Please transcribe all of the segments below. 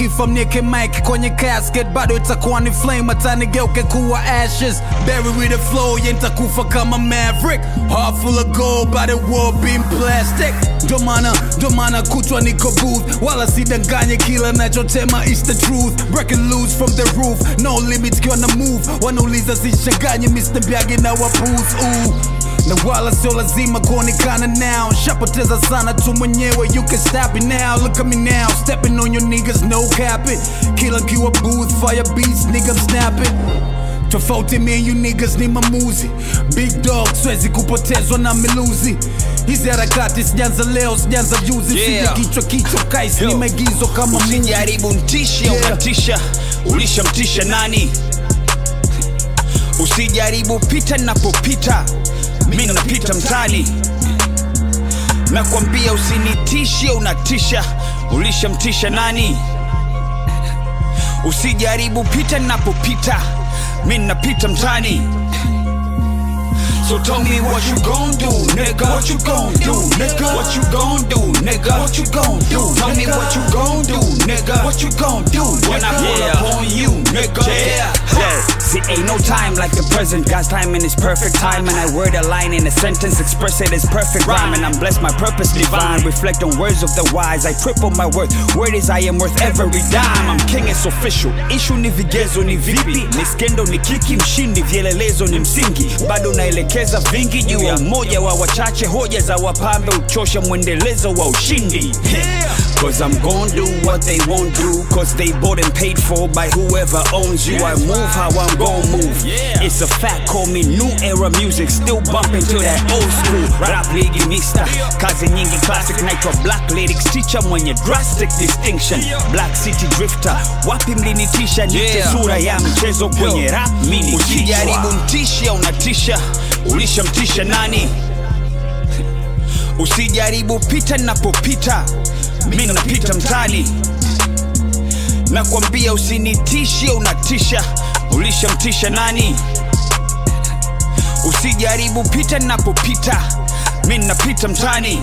nikifa mnieke mic kwenye casket bado itakuwa ni flame hata nigeuke kuwa ashes bury with the flow yeah nitakufa kama maverick heart full of gold by the world being plastic ndo maana ndo maana kutwa niko booth wala sidanganye kila nachotema is the truth breaking loose from the roof no limits kiwa na move wanauliza sichanganye Mr. Byage na waputh ooh na wala sio lazima kuonekana now shapoteza sana tu mwenyewe you can stop it now look at me now stepping on your niggas no capping kila nkiwa booth fire beats nigga I'm snapping tofauti me and you niggas ni mamuzi big dog swezi kupotezwa na miluzi hizi harakati sijanza leo sijanza juzi Yeah. sije kichwa kichwa kais ni Yo. maigizo kama movie. usijaribu mtishe Yeah. unatisha ulishamtisha nani usijaribu pita napopita mi napita mtani nakwambia usinitishe unatisha ulishamtisha nani usijaribu pita napopita mi napita mtani So tell me what you gon' do, nigga. What you gon' do, nigga? What you gon' do, nigga? What you gon' do? Tell me what you gon' do, nigga. What you gon' do when I pull Yeah. up on you, nigga? Yeah. Yeah. See, ain't no time like the present. God's timing is perfect time, and I word a line in a sentence, express it as perfect rhyme. And I'm blessed, my purpose divine. Reflect on words of the wise. I triple my worth. Word is I am worth every dime. I'm king, it's official. Issue ni vigezo ni vipi, ni skendo ni kiki, mshindi vielelezo ni msingi. Bado naelekeza vingi juu ya umoja wa wachache, hoja za wapambe uchosha mwendelezo wa ushindi. Cause I'm gon' do what they won't do Cause they bought and paid for by whoever owns you I move how I'm gon' move It's a fact, call me new era music Still bumping to that old school Rap ligi mista Kazi nyingi classic naitwa black lyrics Teacher mwenye drastic distinction Black city drifter Wapi mlinitisha nite Yeah. sura ya mchezo kwenye rap mini Usijaribu mtisha unatisha Ulishamtisha nani Usijaribu pita napopita mi napita mtani nakwambia usinitishe unatisha ulishamtisha nani usijaribu pita napopita mi napita mtani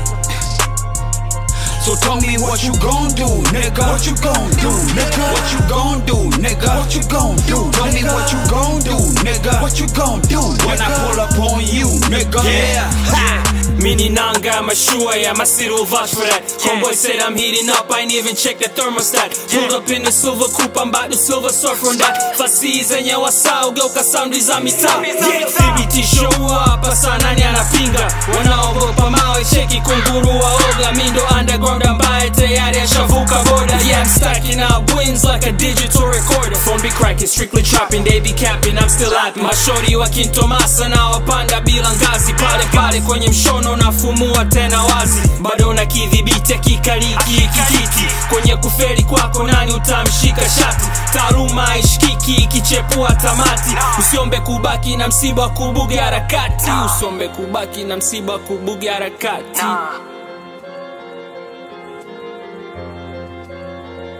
So tell me what you gon' do, nigga. What you gon' do, nigga? What you gon' do, nigga? What you gon' do? Tell me what you gon' do, nigga. What you gon' do when I pull up on you, nigga? Yeah, ha. Mini nanga, mashua, yeah, my city will vouch for that. Homeboy said I'm heating up, I ain't even check the thermostat. Pulled up in the silver coupe, I'm about to silver surf on that. Fasi zenye wasao, geuka sound za mitaa. TBT show up, hasa nani anapinga? Wanaogopa mawe, cheki kunguru waoga. Mi ndo underground ambaye tayari ashavuka boda. Yeah, I'm stacking up wins like a digital recorder. Phone be cracking, strictly trapping, they be capping, I'm still happy. Mashori wa kintomasa na wapanda bila ngazi. Pale pale kwenye mshono nafumua tena wazi. Bado na kidhibiti akikaliki kijiti. Kwenye kuferi kwako nani utamshika shati? Taaluma haishikiki ikichepua tamati. Usiombe kubaki na msiba kubuga harakati. Usiombe kubaki na msiba kubuga harakati.